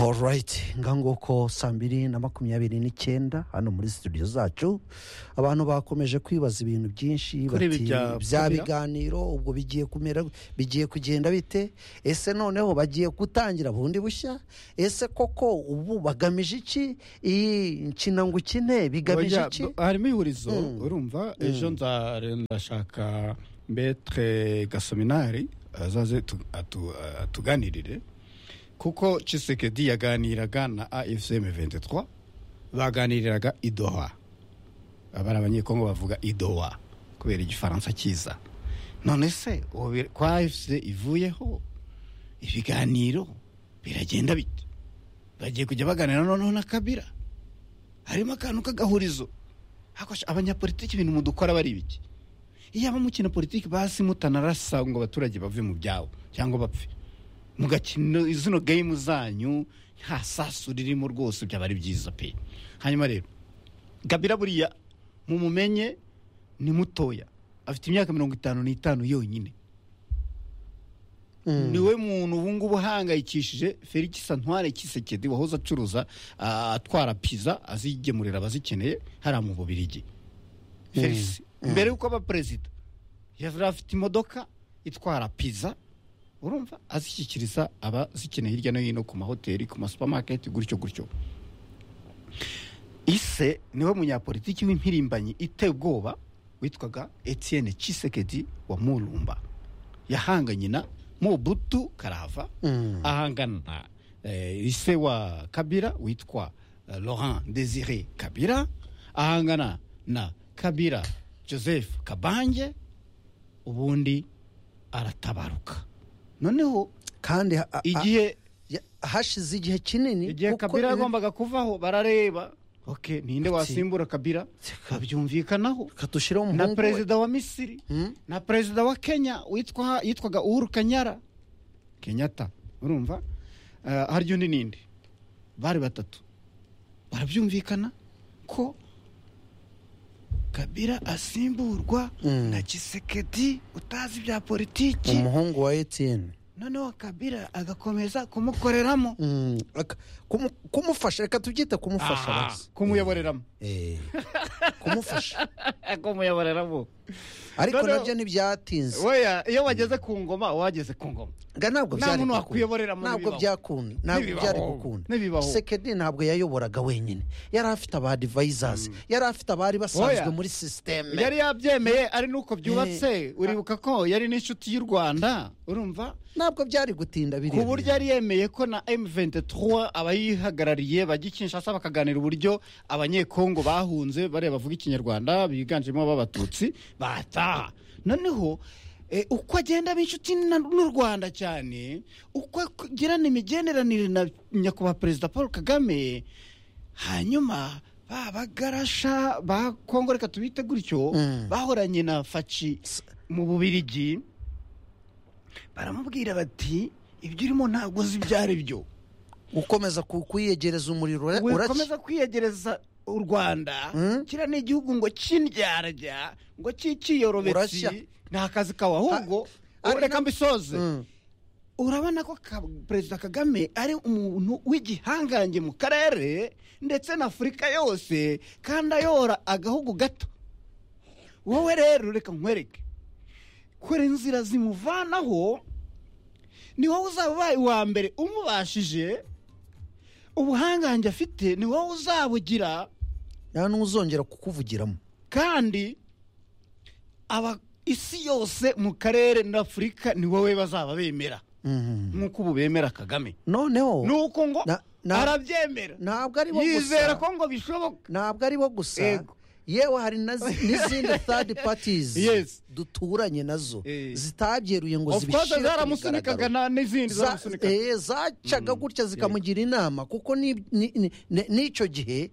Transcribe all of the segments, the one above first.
alright ngako saa mbiri na makumyabiri n'icyenda hano muri studio zacu abantu bakomeje kwibaza ibintu byinshi Kuri ibi bati, bya bya Kabila?" biganiro ubwo bigiye kumera bigiye kugenda bite ese noneho bagiye gutangira bundi bushya ese koko ubu bagamije iki iyi nkina ngo ukine bigamije Oya, iki b- harimo ihurizo Mm. urumva ejo nza- ndashaka mbetre gasominari azaze tu- atu- atuganirire kuko cisekedi yaganiraga na afcm 23 baganiriraga idoha abari abanyekongo bavuga idoha kubera igifaransa cyiza none se ubu bi- kwa afc ivuyeho ibiganiro biragenda bite bagiye kujya baganira noneho na kabira harimo akantu k'agahurizo Ariko sha- abanyapolitiki ibintu mudukora bari ibiki iyo abamukina politiki basi mutanarasa ngo abaturage bave mu byabo cyangwa bapfe mugakina zino game zanyu nta sasu ririmo rwose byaba ari byiza pe hanyuma rero gabira buriya mumumenye ni mutoya afite imyaka mirongo itanu n'itanu yonyine Mm. niwe muntu ubungubu uhangayikishije felix santware kisekedi wahoze acuruza ah, atwara piza azigemurira abazikeneye hariya mu bubirigi felix mbere y'uko aba perezida yari afite imodoka itwara piza urumva azishyikiriza abazikeneye hirya no hino ku mahoteli ku masupamaketi gutyo gutyo ise niwe munyapolitiki w'impirimbanyi iteye ubwoba witwaga etienne cisekedi wa murumba yahanganye na mobutu karava Mm. ahangana na eh, ise wa kabira witwa eh, laurent desire kabira ahangana na kabira joseph kabange ubundi aratabaruka noneho kandi ha- ha- igihe ya- hashize igihe kinini igihe kuko kabira ibi- yagombaga kuvaho barareba ok ninde wasimbura kabira babyumvikanaho kadushiraho na umuhungu we. perezida wa misiri Mm. na perezida wa kenya witwa yitwaga uhuru kanyara kenyatta urumva Eh, harya undi ninde bari batatu barabyumvikana ko kabira asimburwa Mm. na kisekedi utazi bya politiki umuhungu wa etiyeni noneho kabira agakomeza kumukoreramo Mm, aka- kumu- kumufasha reka tubyite kumufasha Ah, basi. kumuyoboreramo Eh, kumufasha kumuyoboreramo ariko Noneho- nabyo ntibyatinze weya iyo wageze ku ngoma wageze ku ngoma Ga ntabwo nta byari muntu gukunda. wakwiyoborera mu ntabwo bibaho. byakunda ntabwo N'ibibaho. byari gukunda N'ibibaho. sekedi ntabwo yayoboraga wenyine yari afite aba adivayizazi yari afite abari basanzwe Oya. muri sisiteme yari yabyemeye ari nuko byubatse uribuka ko yari n'inshuti y'u rwanda urumva ntabwo byari gutinda biriya ku buryo yari yemeye ko na m23 abayihagarariye bajya i kinshasa bakaganira uburyo abanyekongo bahunze bariya bavuga ikinyarwanda biganjemo b'abatutsi bataha noneho eh, uko agenda aba inshuti na- n'u rwanda cyane uko agirana imigenderanire na nyakubahwa perezida paul kagame hanyuma ba bagarasha ba kongo reka tubite gutyo Mm. bahoranye na faci mu bubirigi baramubwira bati ibyo urimo ntabwo uzi ibyo ari byo gukomeza ku- kuyiyegereza umuriro ura- uraki wikomeza kwiyegereza u rwanda Mm. kiriya ni igihugu ngo kindyarya ngo Urashya. kikiyorobetsi ni akazi kawe ahubwo ari ubu reka mbisoze Mm. urabona ko ka- perezida kagame ari umuntu w'igihangange mu karere ndetse na afurika yose kandi ayora agahugu gato wowe rero reka nkwereke kora inzira zimuvanaho ni wowe uzaba ubaye uwa mbere umubashije ubuhangange afite ni wowe uzabugira nta n'uzongera kukuvugiramo kandi aba isi yose mu karere n'afurika ni wowe bazaba bemera Mhm. nk'uko ubu bemera kagame noneho nuko ngo Na- na- arabyemera ntabwo ari bo gusa yizera ko ngo bishoboka ntabwo ari bo gusa Ego. yewe hari na zi- n'izindi third parties Yes. duturanye nazo Eh. zitabyeruye ngo of course zibishyire ku zaramusunikaga mugaragaro na- n'izindi Za- zaramusunikaga eh, zacaga gutya zikamugira inama kuko ni- ni- ni- ni- n'icyo gihe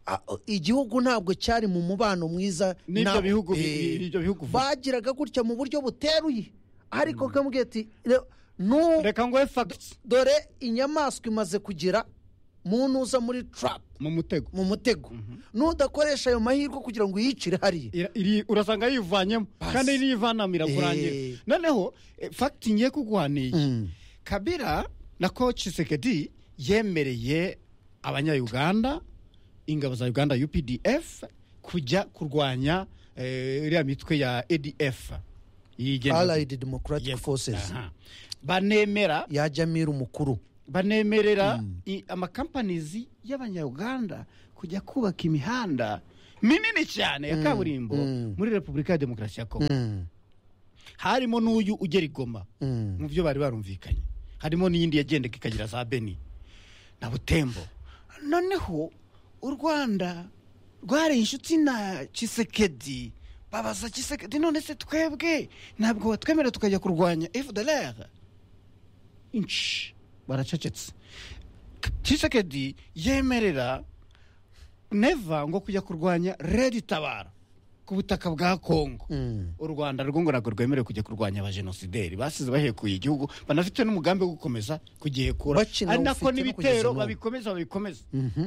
a- igihugu ntabwo cyari mu mubano mwiza N'ibyo nabo. bihugu bi- Eh, ibyo bihugu vuba. bagiraga gutya mu buryo buteruye ariko kamubwiye ati "Re- nu reka ngo facts dore inyamaswa imaze kugera muntu uza muri trap mu mutego mu mutego nudakoresha ayo mahirwe kugira ngo uyicire hariya Ira- iri- urasanga yivanyemo Basi. kandi niyivanamira kurangira Eh. noneho eh, fact ngiye kuguha ni iyi Mm. kabira na ko cisekedi yemereye abanyayuganda ingabo za uganda updf kujya kurwanya eh, iriya mitwe ya adf iyigenga- allied democratic Yego, forces aha. banemera ya jamiri umukuru banemerera i- amakampanizi y'abanyarwanda kujya kubaka imihanda minini cyane ya kaburimbo mm. muri repubulika ya demokarasi ya kongo Mm, harimo n'uyu ugera i goma mm. mu byo bari barumvikanye harimo n'iyindi yagendeka ikagira za beni na butembo noneho u rwanda rwareye inshuti na kisekedi babaza kisekedi none se twebwe ntabwo watwemerera tukajya kurwanya fdlr inshi baracecetse kisekedi yemerera neva ngo kujya kurwanya redi tabara ku butaka bwa kongo Mm. u rwanda rwo ngo ntabwo rwemerewe kujya kurwanya abajenosideri basize bahekuye igihugu banafite n'umugambi wo gukomeza kugihekura Bakina ari ufite nako no kugeza n'ibitero n'ubu. babikomeza babikomeza Mhm.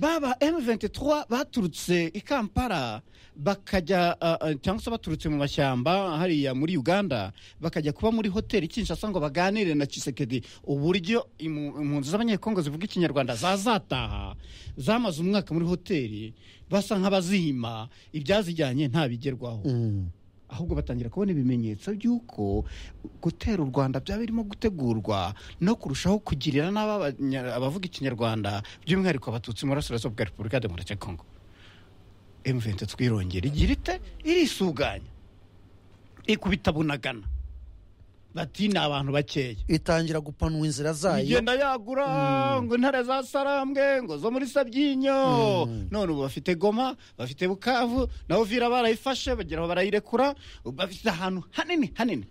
baba M23 baturutse i Kampala bakajya uh, uh, cyangwa se baturutse mu mashyamba hariya muri Uganda bakajya kuba muri hoteli Kinshasa ngo baganire na Chisekedi uburyo imu- impunzi z'abanyekongo zivuga ikinyarwanda zazataha zamaze umwaka muri hoteli basa nk'abazihima ibyazijyanye ntabigerwaho Mm. ahubwo batangira kubona ibimenyetso by'uko gutera u rwanda byaba birimo gutegurwa no kurushaho kugirira nabi abanya- abavuga ikinyarwanda by'umwihariko abatutsi mu burasirazuba bwa repubulika ya demokarasi ya kongo emuventi twirongera igira ite irisuganya ikubita bunagana bati ni abantu bakeya itangira gupanwa inzira zayo igenda yagura ngo intare za sarambwe ngo zo muri sabyinyo none ubu bafite goma bafite bukavu na vira barayifashe bagera aho barayirekura ubu bafite ahantu hanini hanini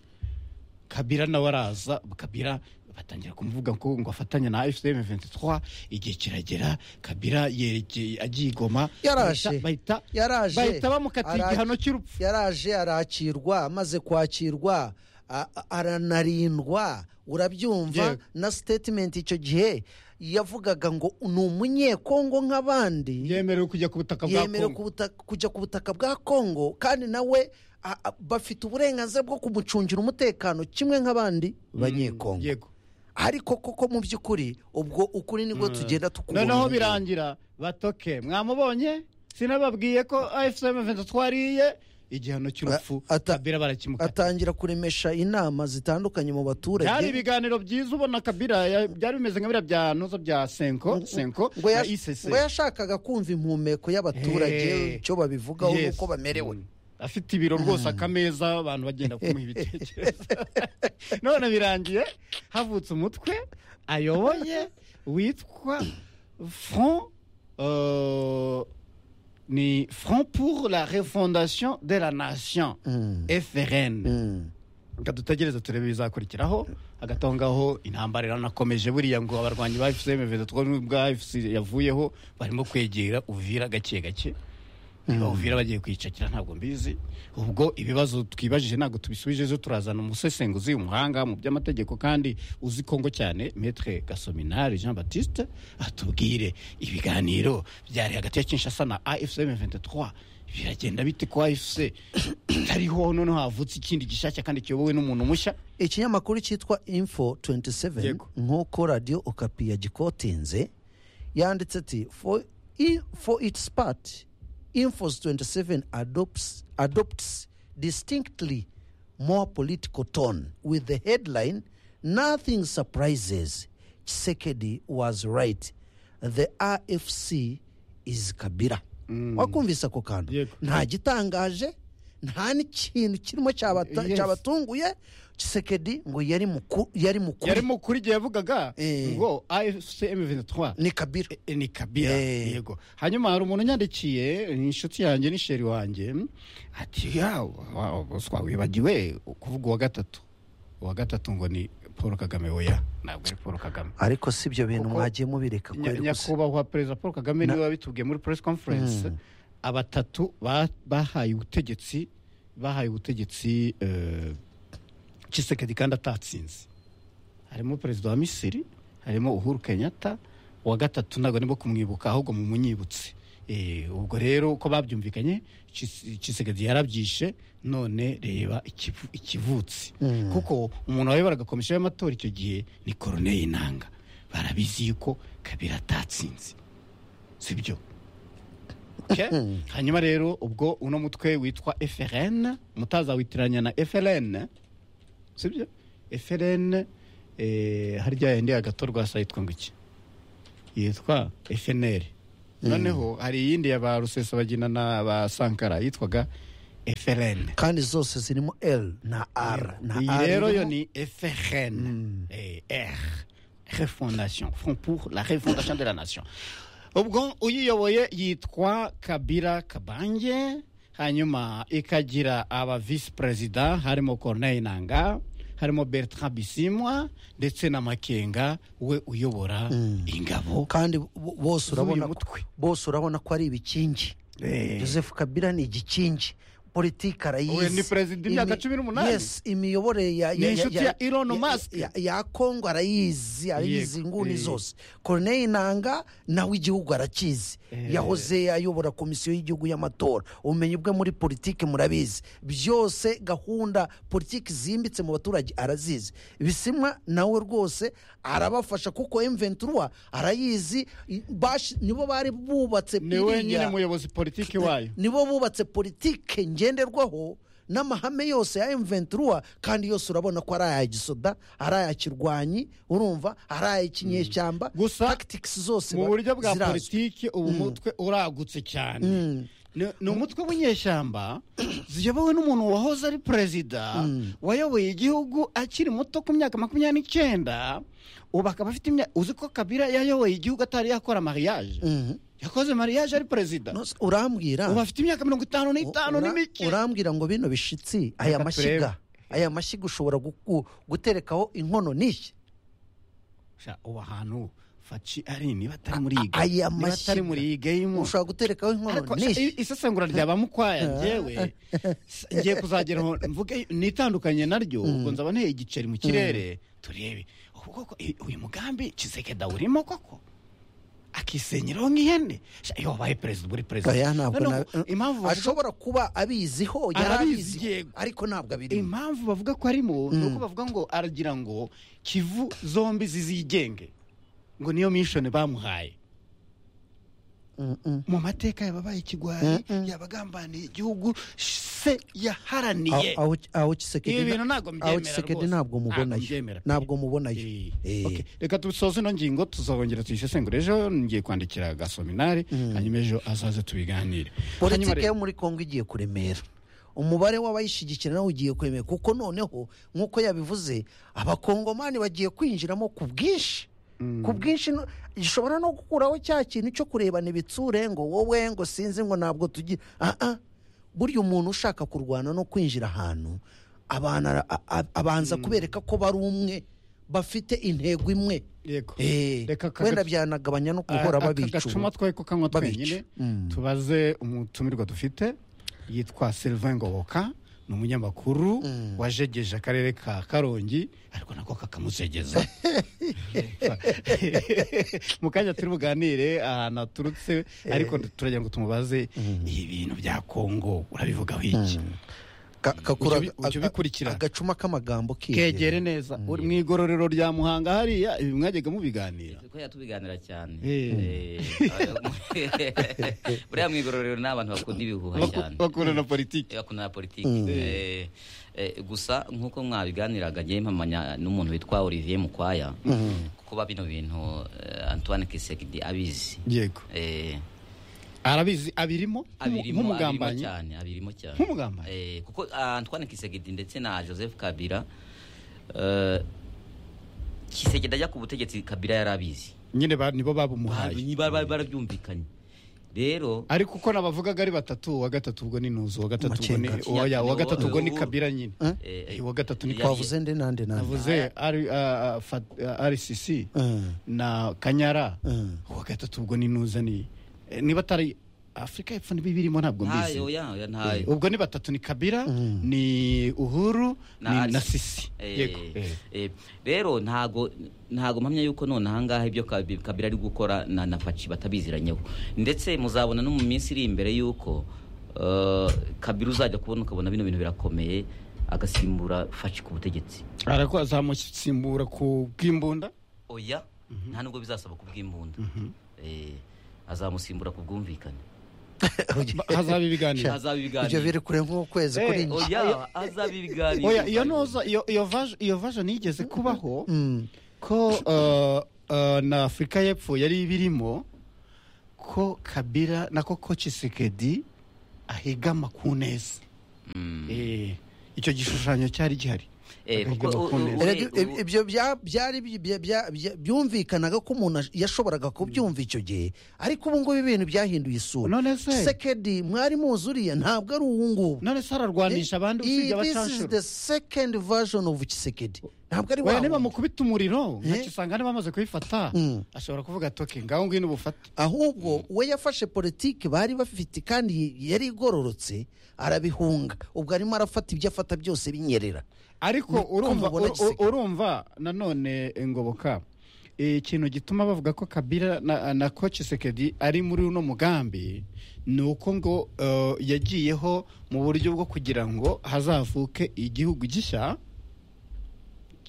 kabira nawe araza kabira batangira kumuvuga ko ngo afatanye na fcm 23 igihe kiragera kabira yerekeye agiye igoma Yarashe. bahita yaraje bahita bamukatiye ara- igihano cy'urupfu yaraje arakirwa amaze kwakirwa a- a- aranarindwa urabyumva Yego. na statement icyo gihe yavugaga ngo ni umunyekongo nk'abandi yemerewe kujya ku butaka bwa yemerewe ku kongo butaka- kujya ku butaka bwa kongo kandi nawe a- a- bafite uburenganzira bwo kumucungira umutekano kimwe nk'abandi banyekongo yego ariko koko mu by'ukuri ubwo ukuri nibwo tugenda tukubona noneho birangira batoke mwamubonye sinababwiye ko afcm 23 ariye igihano cy'urupfu A- ata- kabira barakimuka atangira kuremesha inama zitandukanye mu baturage byari ibiganiro byiza ubona kabira ya- byari bimeze nka biriya bya nozo bya senko senko ngo na yash- icc ngo yashakaga kumva impumeko y'abaturage Hey. icyo babivugaho Yes. nuko bamerewe Mm. afite ibiro rwose akameza abantu bagenda kumuha ibitekerezo none birangiye havutse umutwe ayoboye witwa front euh, ni front pour la refondation de la nation Mm. frn Mm. reka dutegereze turebe ibizakurikiraho hagati aho ngaho intambara iranakomeje buriya ngo abarwanyi ba fcm bwa fc yavuyeho barimo kwegera uvira gake gake niba uvira bagiye kwicakira ntabwo mbizi ubwo ibibazo twibajije ntabwo tubisubije zo turazana umusesenguzi umuhanga mu by'amategeko kandi uzi kongo cyane metre gasominari jean baptiste atubwire ibiganiro byari hagati ya kinshasa na afcm 23 biragenda bite ku afc itariho noneho havutse ikindi gishyashya kandi kiyobowe n'umuntu mushya ikinyamakuru cyitwa info 27 Yego. nk'uko radiyo okapi yagikotinze yanditse ati for, i- for its part infos 27 adopts, adopts distinctly more political tone with the headline nothing surprises chisekedi was right the rfc is kabira wakumvise ako kantu Yego. nta gitangaje nta n'ikintu kirimo cyabata- Yes. cyabatunguye kisekedi ngo yari muku- yari yari mukuru mukuri igihe yavugaga Eh. ngo afcm 23 ni kabira E- ni kabira Eh. yego hanyuma hari umuntu unyandikiye ni inshuti yanjye ni sheri wanjye ati yawe twawibagiwe kuvuga uwa gatatu uwa gatatu ngo ni paul kagame oya ntabwo ari paul kagame ariko si ibyo bintu Kuko mwagiye mubireka Nya- kweri gusa nyakubahwa perezida paul kagame niwe wabitubwiye muri press conference abatatu ba- bahaye ubutegetsi bahaye ubutegetsi eh, Tshisekedi kandi atatsinze harimo perezida wa misiri harimo uhuru kenyatta uwa gatatu ntabwo arimo kumwibuka ahubwo mu munyibutse Eh, ubwo rero uko babyumvikanye Chis- Tshisekedi yarabyishe none reba ikivu- ikivutsi Mm. kuko umuntu wayoboraga komisiyo y'amatora icyo gihe ni koroneri inanga barabizi yuko kabira atatsinze sibyo Okay? hanyuma rero ubwo uno mutwe witwa frn mutazawitiranya na frn sibyo frn eh, harya yindi agatorwa sa yitwa ngo iki yitwa fnr noneho hari iyindi ya ba rusesabagina na ba sankara yitwaga frn kandi zose zirimo l na r na iyi R rero yo irimo- ni frn Eh, r refondation front pour la refondation de la nation ubwo uyiyoboye yitwa kabira kabange hanyuma ikagira aba visi perezida harimo corneille nanga harimo bertrand bisimwa ndetse na makenga we uyobora ingabo kandi bo- bose Z'uyu urabona ko- mutwe. bose urabona ko ari ibikingi Eh. joseph kabila ni igikingi politiki Uwe arayizi ni perezida imyaka Imi- cumi n'umunani? yes imiyoborere ya- ya- inshuti ya Elon Musk. ya- ya kongo arayizi arayizi Yego, inguni eh. zose corneille nanga nawe igihugu arakizi yahoze ayobora komisiyo y'igihugu y'amatora ubumenyi bwe muri politiki murabizi byose gahunda politiki zimbitse mu baturage arazizi bisimwa nawe rwose arabafasha kuko mventura arayizi i- Bash- nibo bari bubatse ni we iriya- nyine muyobozi politiki wayo nibo bubatse politike ngenderwaho n'amahame yose ya mventura kandi yose urabona ko ari aya gisoda ari aya kirwanyi urumva ari aya kinyeshyamba Gusa, tactics zose mu ba- buryo bwa zirazwi. politiki ubu mutwe uragutse cyane Ni- ni umutwe w'inyeshyamba ziyobowe n'umuntu wahoze ari perezida wayoboye igihugu akiri muto ku myaka makumyabiri n'icyenda ubu akaba afite imyaka uzi ko kabira yayoboye igihugu atari yakora mariage Mhm. yakoze mariage ari perezida No, s- urambwira ubu afite imyaka mirongo itanu n'itanu ura- n'imike urambwira ngo bino bishitsi aya Reka mashyiga turebe. aya mashyiga ushobora guku- guterekaho inkono n'ishya Sha, ubu hantu faci ari niba atari muri iyi A- aya niba atari muri iyi game ushobora guterekaho ariko inkono i- n'ishya isesengura rya ba mukwaya njyewe s- ngiye kuzageraho mvuge nitandukanye naryo ubwo nzaba nteye igiceri mu kirere turebe ubu koko i- uyu mugambi kisekeda urimo koko akisenyeraho nk'ihene Sha, iyo wabaye perezida uba uri perezida Oya, ntabwo Noneho, na- impamvu bavuga ashobora kuba abiziho Arabizi, yarabizi yego. ariko ntabwo abirimo impamvu bavuga ko arimo ni uko bavuga ngo aragira ngo kivu zombi zizigenge ngo niyo mishoni bamuhaye mu mateka yababaye ikigwari yabagambaniye igihugu se yaharaniye Aho- aho- aho Tshisekedi na- ibi bintu ntabwo mbyemera aho Tshisekedi rwose. ntabwo mubonayo mbyemera pe. ntabwo mubonayo Eh. Eh. Okay, reka dusoze ino ngingo tuzongera tuyisesengure ejo ngiye kwandikira gasominari hanyuma ejo azaze tubiganire Hanyuma politiki rero- yo muri kongo igiye kuremera umubare w'abayishyigikira nawe ugiye kuremera kuko noneho nk'uko yabivuze abakongomani bagiye kwinjiramo ku bwinshi ku bwinshi no- gishobora no gukuraho cya kintu cyo kurebana ibitsure ngo wowe ngo sinzi ngo ntabwo tugira aha burya umuntu ushaka kurwana no kwinjira ahantu abantu ara- a- a- abanza kubereka ko bari umwe bafite intego imwe Yego. Eh, Reka aka wenda gacu- byanagabanya no guhora Aka babicura gacuma twe ko kanywa Babica. twenyine Mm. tubaze umutumirwa dufite yitwa Sylvain Ngoboka ni umunyamakuru wajegeje akarere ka Karongi ariko nako kakamuzegeza mu kanya turi buganire ahantu haturutse ariko turagira ngo tumubaze ibi bintu bya Kongo urabivugaho iki Ka- kakura- Ujya ubi- ujya aga- ubikurikira. agacuma k'amagambo kegere neza uri mu igororero rya Muhanga hariya ibi mwajyaga mubiganira ko yatubiganira cyane Eh. Eh, buriya mu igororero ni abantu bakunda ibihuha cyane bakora na politiki Eh, bakunda na politiki Eh, eh, gusa nk'uko mwabiganiraga ngewe mpamanya n'umuntu witwa olivier mukwaya kuba bino bintu eh, antoine kisegidi abizi yego Eh, arabizi abirimo abirimo abirimo nk'umugambanyi cyane abirimo cyane Nk'umugambanyi? Eh, kuko ah, Antoine Kisegedi ndetse na Joseph Kabila eh, Kisegedi ajya ku butegetsi Kabila yarabizi nyine ba- nibo babumuhaye Ba- ba- barabyumvikanye rero ariko uko nabavugaga ari batatu uwa gatatu ubwo ni nuzu uwa gatatu ubwo ni Makenga. oya uwa gatatu ubwo ni Ubu- kabira nyine Eh, Eh, uwa gatatu ni ya- kabira wavuze ndi nande nande navuze ari ah, ah, Fat- ah, rcc Mm. na kanyara Mm. uwa gatatu ubwo ni nuza ni eh, niba atari afurika y'epfo n'ibibirimo ntabwo mbizi ntayo ya ya ntayo ubwo ni batatu ni kabira ni uhuru Na ni Alice. na sisi Eh, yego eh. eh, rero ntago ntago mpamya yuko none ahangaha ibyo Kabi- kabila ari gukora na na faci batabiziranyeho ndetse muzabona no mu minsi iri imbere yuko eh, kabila uzajya kubona ukabona bino bintu birakomeye agasimbura faci ku butegetsi arakora azamusimbura ku bw'imbunda oya nta nubwo bizasaba ku bw'imbunda Eh, azamusimbura ku bwumvikane hazaba ibiganiro Sha, hazaba ibiganiro. ibyo biri kure nk'ukwezi Eh, kuri njye oya azaba ibiganiro oya iyo noza iyo iyo vaje iyo vaje nigeze kubaho Mm. ko uh, uh, na afurika y'epfo yari ibirimo ko kabira nako ko cisekedi ahigama ku neza Mm. Eh, icyo gishushanyo cyari gihari Eh, Ahigama kuko- ku u- u- neza. Ure- Erega ib- ibyo bya- byari bi- bya- bya- bya- byumvikanaga ko umuntu ash- yashoboraga kubyumva icyo gihe ariko ubu ngubu ibintu byahinduye isura None se- sekedi mwari muzuriye ntabwo ari ubu ngubu none se ararwanisha abandi usibye Iyi- this is abacanshuro the second version of Tshisekedi ntabwo ari oya wa niba wundi. mukubita umuriro Eh? ntakisanga niba bamaze kubifata Mm. ashobora kuvuga toke ngaho ngwino ubufate ahubwo we yafashe politiki bari bafite kandi yari igororotse arabihunga ubwo arimo arafata ibyo afata byose binyerera ariko Ni- urumva kumubona ur- giseke. urumva nanone ngoboka eh, ikintu gituma bavuga ko kabira na, na ko cisekedi ari muri uno mugambi ni uko ngo eh, yagiyeho mu buryo bwo kugira ngo hazavuke igihugu gishya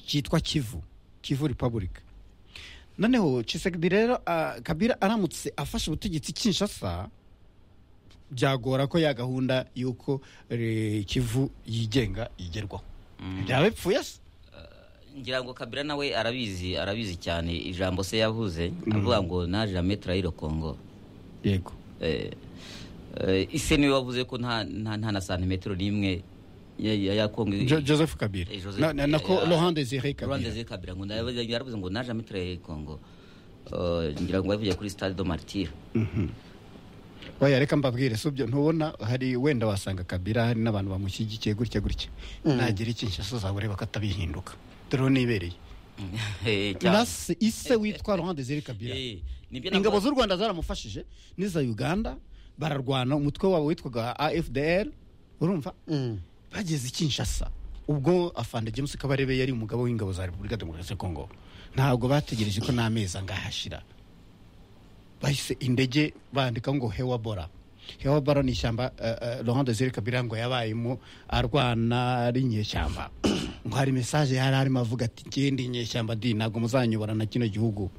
cyitwa kivu kivu repubulika noneho cisekedi rero ah, kabira aramutse afashe ubutegetsi kinshasa byagora ko ya gahunda y'uko eh, kivu yigenga yigerwaho byaba bipfuye se ngira ngo kabila nawe arabizi arabizi cyane ijambo se yavuze avuga ngo naje la metre Congo yego eh, eh, ise niwe wavuze ko nta nta nta na santimetero n'imwe ya ya- ya Congo Jo- joseph kabila Eh, Joseph- Na- na- nako eh, laurent desire Rwanda kabila ziri kabila ngo ndavuze yaravuze ngo naje la metre Congo Eh, ngira ngo yavuye kuri stade do martyr oya reka mbabwire si ibyo ntubona hari wenda wasanga kabila hari n'abantu bamushyigikiye gutya gutya nagira iki nshaso zawe ureba ko atabihinduka dore uwo nibereye Eh, cyane. na se ise witwa laurent desire kabila Eh, nibyo ingabo navuga- z'u rwanda zaramufashije n'iza uganda bararwana umutwe wabo witwaga afdr urumva Mm. bageze i kinshasa ubwo afande james kabarebe yari umugabo w'ingabo za repubulika demokarasi ya kongo ntabwo bategereje ko n'amezi angahashira bahise indege bandikaho ngo hewabora hewabora ni ishyamba uh, uh, laurent desire kabila ngo yabayemo arwana ari inyeshyamba ngo hari mesaje yari arimo avuga ati njyewe ndi inyeshyamba di ntabwo muzanyobora na kino gihugu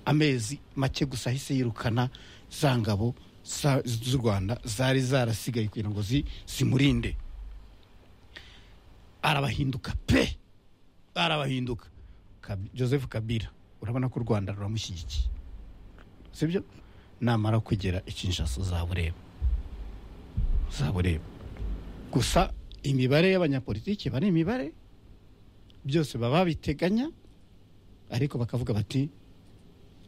amezi make gusa ahise yirukana za ngabo za- z'u rwanda zari zarasigaye kugira ngo zi- zimurinde arabahinduka pe arabahinduka Kabi- joseph kabila urabona ko u rwanda ruramushyigikiye sibyo namara kugera ikinshasa uzabureba uzabureba gusa imibare y'abanyapolitiki bari imibare byose baba babiteganya ariko bakavuga bati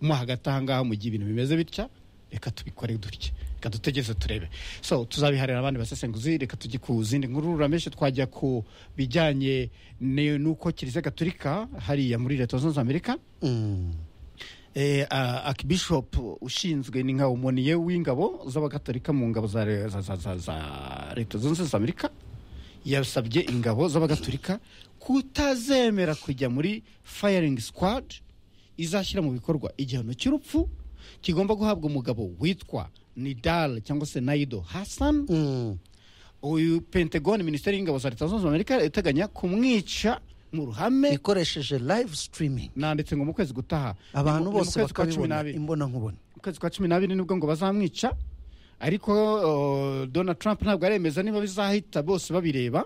mo hagati ahangaha mu gihe ibintu bimeze bitya reka tubikore dutya reka dutegereze turebe so tuzabiharira abandi basesenguzi reka tujye ku zindi nkuru rurameshe twajya ku bijyanye ni- n'uko kiliziya gatolika hariya muri leta zunze ubumwe za amerika Mm. eh, a- akibishop ushinzwe ni nka umoniye w'ingabo z'abagatolika mu ngabo za, re- za, za, za, za leta zunze ubumwe za amerika yasabye ingabo z'abagatolika kutazemera kujya muri firing squad izashyira mu bikorwa igihano cy'urupfu kigomba guhabwa umugabo witwa nidal cyangwa se naido hassan Mm. uyu pentagon minisiteri y'ingabo za leta zunze ubumwe za amerika iteganya kumwica mu ruhame ikoresheje live streaming nanditse ngo mu kwezi gutaha abantu Ni mu- ni mu bose kwezi kwa cumi bakabibona n'abiri imbona nkubona mu kwezi kwa cumi n'abiri nibwo ngo bazamwica ariko uh, donald trump ntabwo aremeza niba bizahita bose babireba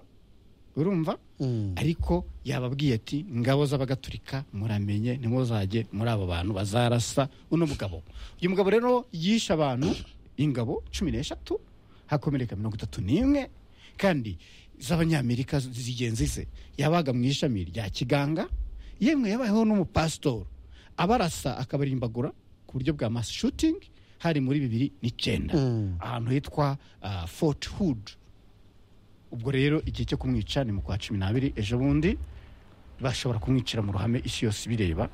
urumva Mm. ariko yababwiye ati ngabo z'abagatulika muramenye nimuzajye muri abo bantu bazarasa uno mugabo uyu mugabo rero yishe abantu ingabo cumi n'eshatu hakomereka mirongo itatu n'imwe kandi z'abanyamerika zigenzi ze yabaga mu ishami rya kiganga yemwe yabayeho n'umupasitori abarasa akabarimbagura ku buryo bwa mass shooting hari muri bibiri n'icyenda Mm. ahantu hitwa uh, fort hood ubwo rero igihe cyo kumwica ni mu kwa cumi n'abiri ejo bundi bashobora kumwicira mu ruhame isi yose ibireba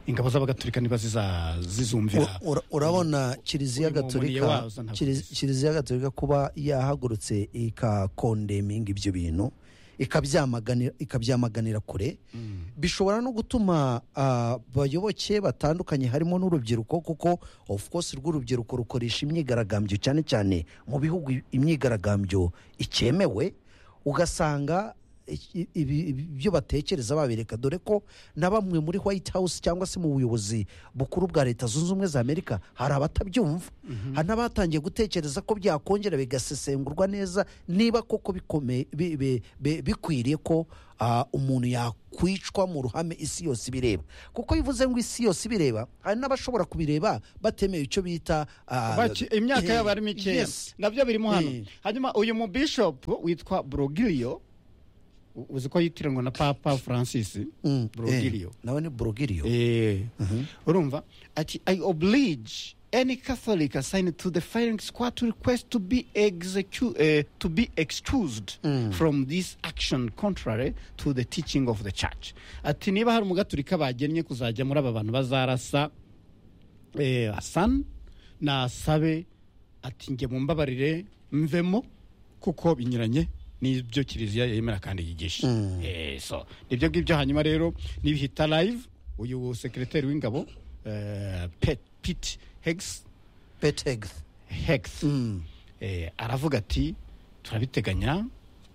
ingabo z'abagatolika niba ziza- zizumvira Ura- ura- urabona kiliziya uri mu muniye gatolika wazo ntabwo kiliz- bisa. kiliziya gatolika kuba yahagurutse ikakondeminga ibyo bintu ikabyamaganira ikabyamaganira kure bishobora no gutuma abayoboke batandukanye harimo n'urubyiruko kuko of course rw'urubyiruko rukoresha imyigaragambyo cyane cyane mu bihugu imyigaragambyo icyemewe ugasanga i- ibi- ibi- ibyo batekereza babireka dore ko na bamwe muri white house cyangwa se mu buyobozi bukuru bwa leta zunze ubumwe za amerika hari abatabyumva hari n'abatangiye gutekereza ko byakongera bigasesengurwa neza niba koko bikome- bi- bi- bi- bikwiriye ko ah, umuntu yakwicwa mu ruhame isi yose ibireba kuko bivuze ngo isi yose ibireba hari n'abashobora kubireba batemeye icyo bita ah, Baki- imyaka yabo ari mikeya Yes. nabyo birimo hano Eh. hanyuma uyu mu bishop witwa brogilio u- uzi ko yitiranwa na papa francis Mm, eh, brogilio nawe ni brogilio Eh. urumva ati i oblige any catholic assigned to the firing squad to request to be, execu- eh, to be excused from this action contrary to the teaching of the church ati niba hari umugaturika bagennye kuzajya muri aba bantu bazarasa eh, hasan nasabe ati njye mumbabarire mvemo kuko binyuranye n'ibyo kiliziya yemera kandi yigisha Eh, so nibyo ngibyo hanyuma rero nibihita live uyu sekireteri w'ingabo eh, Pet- pete hex petegth hex eh, aravuga ati turabiteganya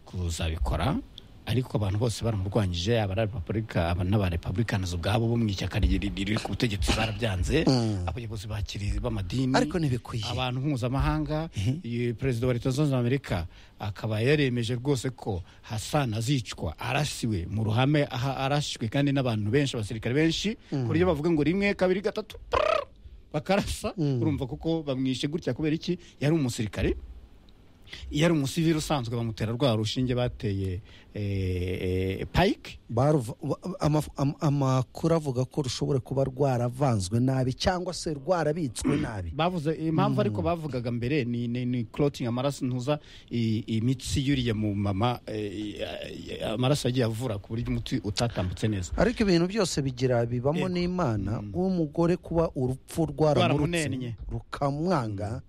kuzabikora ariko abantu bose baramurwanyije abarepabulika aba n'abarepabulikanis ubwabo bo mu ishyaka ri- ri- riri ku butegetsi barabyanze abayobozi ba kirizi b'amadini Ariko ntibikwiye. abantu mpuzamahanga eh, perezida wa leta zunze ubumwe za amerika akaba yaremeje rwose ko hasan azicwa arasiwe mu ruhame aha arashwe kandi n'abantu benshi abasirikare benshi ku buryo bavuga ngo rimwe kabiri gatatu prrr, bakarasa urumva kuko bamwishe gutya kubera iki yari umusirikare yari umusivili usanzwe bamutera rwa rushinge bateye eh, eh, pike Baruv- wa- amaf- am- amakuru avuga ko rushobora kuba rwaravanzwe nabi cyangwa se rwarabitswe nabi bavuze impamvu ariko bavugaga mbere ni ni, ni clotting amaraso ntuza i- imitsi yuriye mu mama eh, eh, amaraso yagiye avura ku buryo umuti utatambutse neza ariko ibintu byose bigira bibamo Yego. n'imana w'umugore kuba urupfu Rwaramunennye. rwaramurutse rukamwanga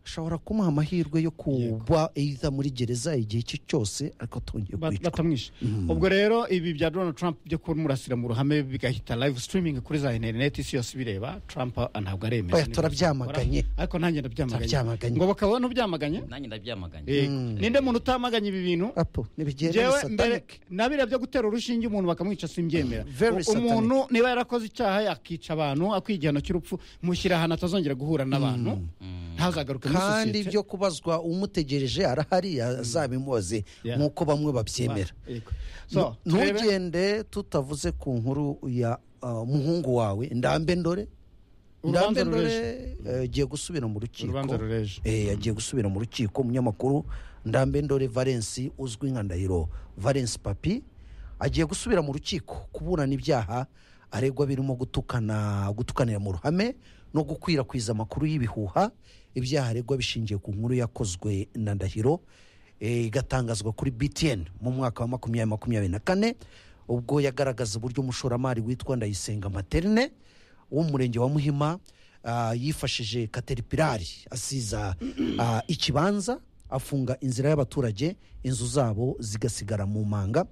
ashobora kumuha amahirwe yo kuba either muri gereza igihe icyo cyose ariko atongeye Ba- kwicwa batamwishe ubwo rero ibi bya donald trump byo kumurasira mu ruhame bigahita live streaming kuri za interineti isi yose ibireba trump ah, ntabwo aremeza Oya, nibyo turabyamaganye. akora. ariko nanjye ndabyamaganye Turabyamaganye. ngo bakaba nubyamaganye nanjye ndabyamaganye Yego. ninde muntu utamaganye ibi bintu apo ntibigenda njyewe ni mbere satanic nabira byo gutera urushinge umuntu bakamwica simbyemera Very U- umuntu niba yarakoze icyaha yakica abantu akwigihano cy'urupfu mushyira ahantu atazongera guhura n'abantu ntazagaruke muri kandi sosiyete. ibyo kubazwa umutegereje arahari azabimubaze Yeah. nk'uko bamwe babyemera Yego. So, Nu- turebe- ntugende tutavuze ku nkuru ya uh, muhungu wawe ndambe ndore Urubanza ndambe ndore rureje. eh, agiye gusubira mu rukiko Urubanza rureje. Eh, agiye gusubira mu rukiko umunyamakuru ndambe ndore valence uzwi nka ndahiro valence papi agiye gusubira mu rukiko kuburana ibyaha aregwa birimo gutukana gutukanira mu ruhame no gukwirakwiza amakuru y'ibihuha ibyaha aregwa bishingiye ku nkuru yakozwe na ndahiro eh, igatangazwa kuri btn mu mwaka wa makumyabiri makumyabiri na kane ubwo yagaragaza uburyo umushoramari witwa ndayisenga materne wo mu murenge wa muhima ah, yifashije kateripirari asiza ah, ikibanza afunga inzira y'abaturage inzu zabo zigasigara mu manga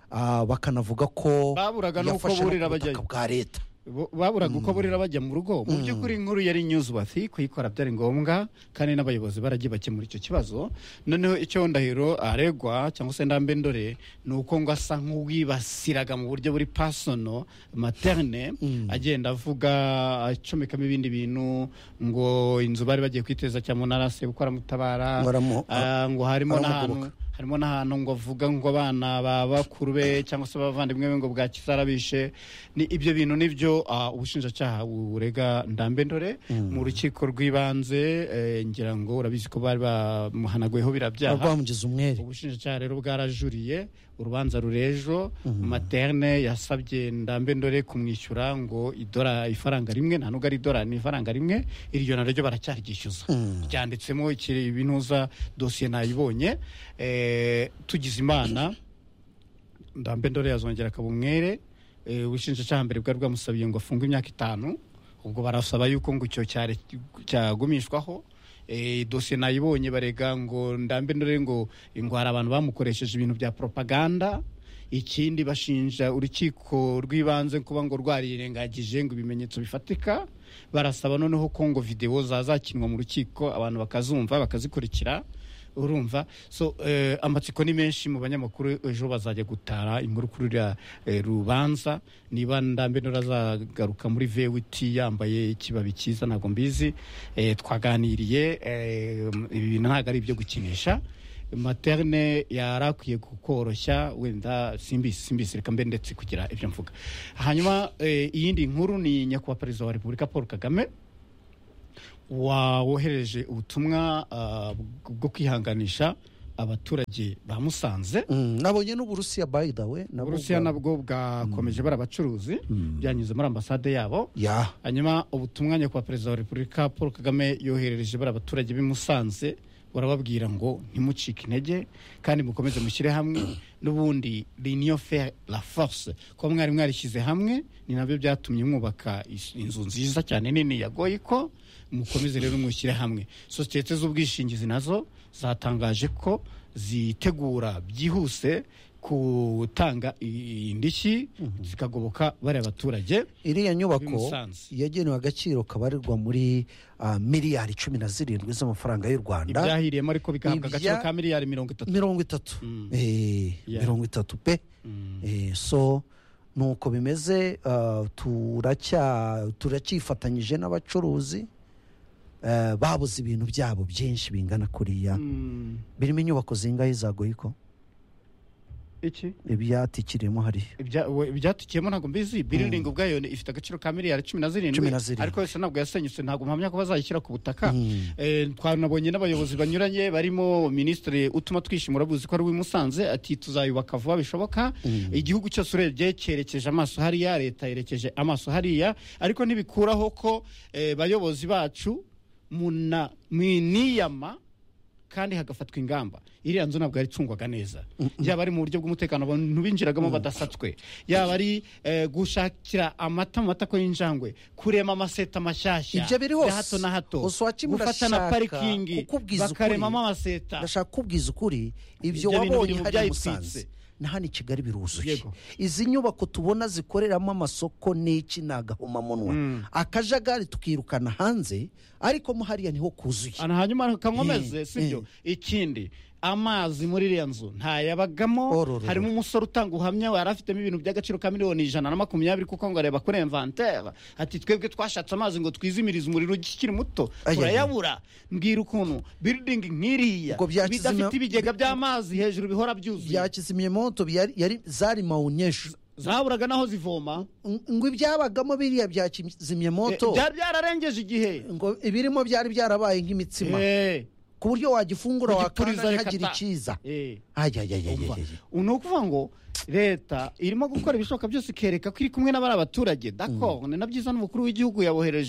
Ah, bakanavuga ko Baburaga n'uko yafashe no burira ku butaka bajyayo. bwa leta bo- baburaga uko burira bajya mu rugo mu by'ukuri inkuru yari newsworthy kuyikora byari ngombwa kandi n'abayobozi baragiye bakemura icyo kibazo noneho icyo ndahiro aregwa cyangwa se ndambe ndore ni uko ngo asa nk'uwibasiraga mu buryo buri personal materne agenda avuga acomekamo ibindi bintu ngo inzu bari bagiye kwiteza cyangwa narase gukora mutabara Ngo aramu- Ah, ngo harimo n'ahantu aramugoboka. harimo n'ahantu ngo avuga ngo abana ba bakuru be cyangwa se abavandimwe be ngo bwakizarabishe ni ibyo bintu nibyo ah, ubushinjacyaha burega ndambe ndore mu rukiko rw'ibanze eh, ngira ngo urabizi ko bari bamuhanaguyeho birabyaha rwamugize umwere ubushinjacyaha rero bwarajuriye urubanza rurejo materne yasabye ndambe ndore kumwishyura ngo idora ifaranga rimwe nta nubwo ari idorari ni ifaranga rimwe iryo naryo baracyaryishyuza ryanditsemo iki- ibinuza dosiye nayibonye eh, tugize imana ndambe ndore yazongera akaba umwere eh, ubushinjacyaha mbere bwari bwamusabiye ngo afunge imyaka itanu ubwo barasaba yuko ngo icyo cyare- cyagumishwaho eh, dosiye nayibonye barega ngo ndambe ndore ngo ngo hari abantu bamukoresheje ibintu bya propaganda ikindi bashinja urukiko rw'ibanze kuba ngo rwarirengagije ngo ibimenyetso bifatika barasaba noneho ko ngo videwo zazakinwa mu rukiko abantu bakazumva bakazikurikira urumva so eh, amatsiko ni menshi mu banyamakuru ejo bazajya gutara inkuru kuri uriya eh, rubanza niba ndambe azagaruka muri vwt yambaye ikibabi cyiza ntabwo mbizi eh, twaganiriye eh, ibi bintu ntabwo ari ibyo gukinisha materne yari akwiye kukoroshya wenda simbisi simbisi reka mbe ndetse kugira ibyo mvuga hanyuma eh, iyindi nkuru ni nyakubahwa perezida wa repubulika paul kagame wohereje ubutumwa ah, bwo kwihanganisha abaturage ba musanze Mm, nabonye n'uburusiya by the way nabwo uburusiya bwa- nabwo bwakomeje bari abacuruzi byanyuze muri ambasade yabo ya hanyuma ubutumwa nyakubahwa perezida wa repubulika paul kagame yoherereje bari abaturage b'i musanze barababwira ngo ntimucike intege kandi mukomeze mushyire hamwe n'ubundi l'union fait la force kuba mwari mwarishyize hamwe ni nabyo byatumye mwubaka is- inzu nziza cyane nini ya goyiko mukomeze rero mwishyire hamwe sosiyete z'ubwishingizi nazo zatangaje ko zitegura byihuse kutanga i- indishyi zikagoboka bariya baturage iriya Muri nyubako Musanze. yagenewe agaciro kabarirwa muri ah, miliyari cumi na zirindwi z'amafaranga y'u rwanda ibyahiriyemo ariko bigahabwa agaciro Ibya- ka miliyari mirongo itatu mirongo itatu Mm. Eh, Yeah. mirongo itatu pe Eh, so nuko bimeze ah, turacya turacyifatanyije n'abacuruzi eh, babuze ibintu byabo byinshi bingana kuriya Mm, birimo inyubako zingahe za goyiko iki ibyatikiriyemo hariya Ibya- we- ibyatukiyemo ntabwo mbizi biriringi ubwayo ni- ifite agaciro ka miliyari cumi na Cumi zirindwi na zirindwi. ariko yose ntabwo yasenyutse ntabwo mpamya ko bazayishyira ku butaka Mm. Eh, twanabonye n'abayobozi banyuranye barimo minisitiri utuma twishimura buzi ko ari uw'i musanze ati tuzayubaka vuba bishoboka igihugu cyose urebye cyerekeje amaso hariya leta yerekeje amaso hariya ariko ntibikuraho ko eh, bayobozi bacu muna mwiniyama kandi hagafatwa ingamba iriya nzu ntabwo yaricungwaga neza yaba ari mu buryo bw'umutekano abantu binjiragamo badasatswe yaba ari eh, gushakira amata mu matako y'injangwe kurema amaseta mashyashya Ibyo biri hose. ya hato na hato Gusa uwakimura gufata na ashaka parikingi kukubwiza ukuri. bakaremamo amaseta ndashaka kubwiza ukuri ibyo Ibyo bintu wabonye biri mu hariya i byayitwitse. musanze na hano i kigali biruzuye Yego. izi nyubako tubona zikoreramo amasoko n'iki ni agahomamunwa akajagari tukirukana hanze ariko mo hariya niho kuzuye Ana hanyuma kankomeze Eh, sibyo ikindi amazi muri iriya nzu ntayabagamo Orororo. harimo umusore utanga ubuhamya yari afitemo ibintu by'agaciro ka miliyoni ijana na makumyabiri kuko ngo areba kuri inventaire ati twebwe twashatse amazi ngo twizimirize umuriro ukiri muto Ayaya. turayabura mbwira ukuntu building nk'iriya Ubwo byakizimya- bidafite ibigega by'amazi hejuru bihora byuzuye byakizimyamoto byari- yari- zari mawunyeshu zaburaga n'aho zivoma ngo ibyabagamo biriya bya Eh, kizimyamoto byari byararengeje igihe ngo ibirimo byari byarabaye nk'imitsima Eh, ku buryo wagifungura kugipuriza wakanda reka ntihagire ta. icyiza Eh. ayayayayaya Umva, ni ukuvuga ngo leta irimo gukora ibishoboka byose ikereka ko iri kumwe n'abari abaturage dako ni na byiza n'umukuru w'igihugu yabohereje